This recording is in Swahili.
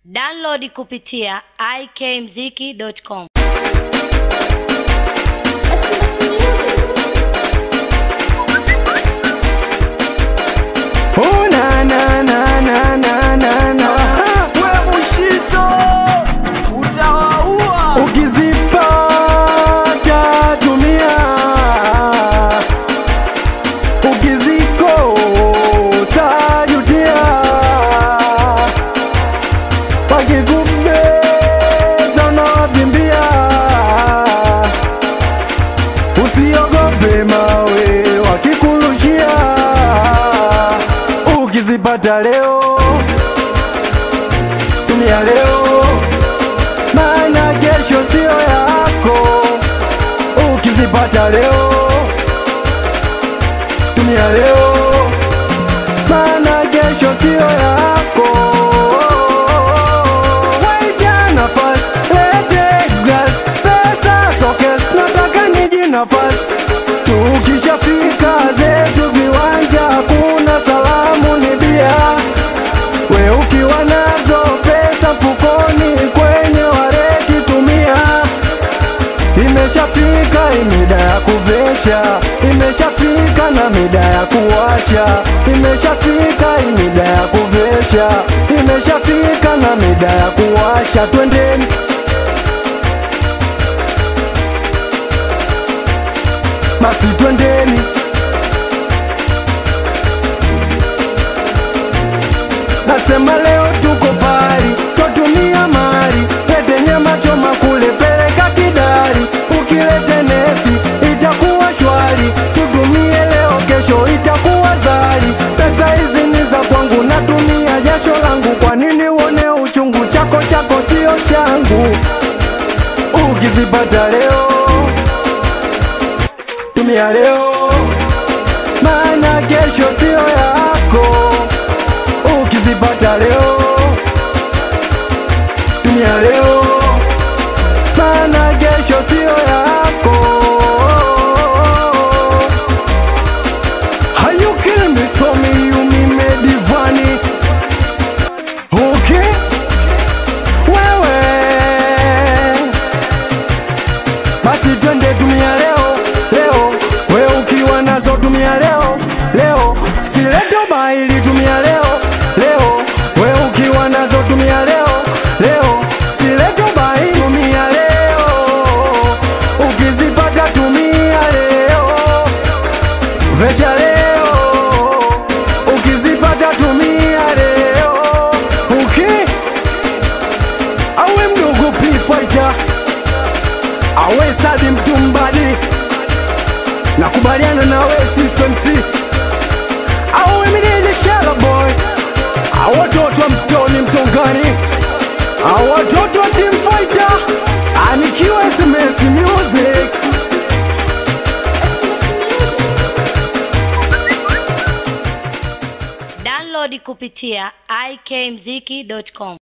Download kupitia ikmziki.com. Oh, na, na, na, na, na, na, na. we mushizo utawaua Ukizipata tumia, ukizikosa jutia, wakikubeza unawavimbia, usiogope mawe wakikurushia, ukizipata leo tumia leo maana kesho sio yako. Ukizipata leo, tumia leo, maana kesho sio yako. Waita nafasi, lete glass, pesa sokes, nataka niji nafasi. Tukishafika zetu viwanja, kuna salamu ni bia we ukiwa nazo pesa mfukoni kwenye wareti tumia. Imeshafika imida ya kuvesha, imeshafika na mida ya kuwasha, imeshafika imida ya kuvesha, imeshafika na mida ya kuwasha. Twendeni basi, twendeni Nasema leo tuko pari, twatumia mari, lete nyama choma kule, peleka kidari, ukilete nefi itakuwa shwari, tutumie leo, kesho itakuwa zari. Pesa hizi ni za kwangu, natumia jasho langu, kwa nini uone uchungu? Chako chako sio changu, ukizipata leo tumia leo, maana kesho sio yako ukizipata leo tumia leo, maana kesho sio yako. How you killing me so me you me made divani okay wewe basi twende tumia leo leo, we ukiwa nazo tumia leo leo, sileto baili tumia leo leo, we ukiwa nazo tumia leo leo, sileto baili tumia leo, ukizipata tumia leo, vesha leo, ukizipata tumia leo, okay awe mdogo P-Fighter awe Sadi Mtumbadi, nakubaliana na we CSMC, awe Mideje Shala Boy, awatoto wa Mtoni Mtongani, awatoto wa Team Fighter, anikiwa SMS Music. Download kupitia ikmziki.com.